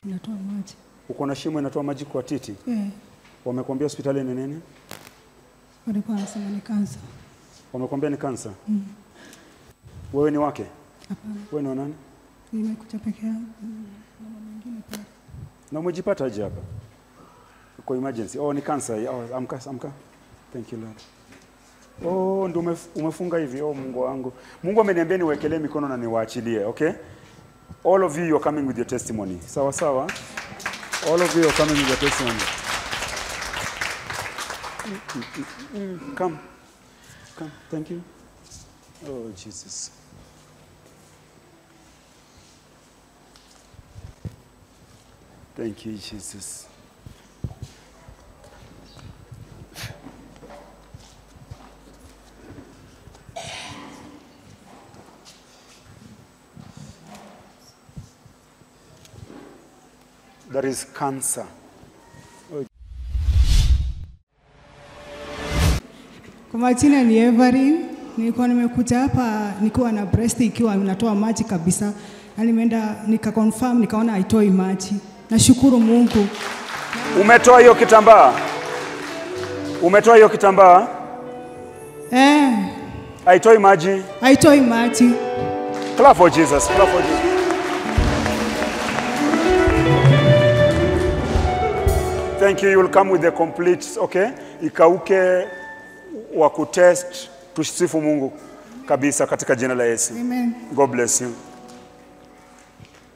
inatoa maji. Uko na shimo inatoa maji kwa titi. Eh, Wamekwambia hospitali ni nini? walikuwa wanasema ni kansa. Wamekwambia ni kansa. Wewe ni wake? Hapana, Wewe ni wa nani? nimekuja peke yangu. Mm, Mama mwingine pale. Na umejipata aje hapa? Kwa emergency. Oh, ni kansa. Oh, amka, amka. Thank you Lord. Oh, ndio umef- umefunga hivi. Oh, Mungu wangu. Mungu ameniambia niwekelee mikono na niwaachilie, okay? All of you you're coming with your testimony. Sawa sawa? All of you are coming with your testimony. Mm, mm, mm, mm. Come. Come. Thank you. Oh, Jesus. Thank you, Jesus. There is cancer. Kwa majina ni Everin. Nilikuwa nimekuja hapa nikiwa na breast ikiwa inatoa maji kabisa, na nimeenda nika confirm nikaona haitoi maji. Nashukuru Mungu. Umetoa hiyo kitambaa? Umetoa hiyo kitambaa? Eh, Haitoi maji? haitoi maji. Clap for Jesus. Clap for Jesus. Thank you. You will come with the complete, okay? Ikauke wa kutest tusifu Mungu kabisa katika jina la Yesu. Amen. God bless you.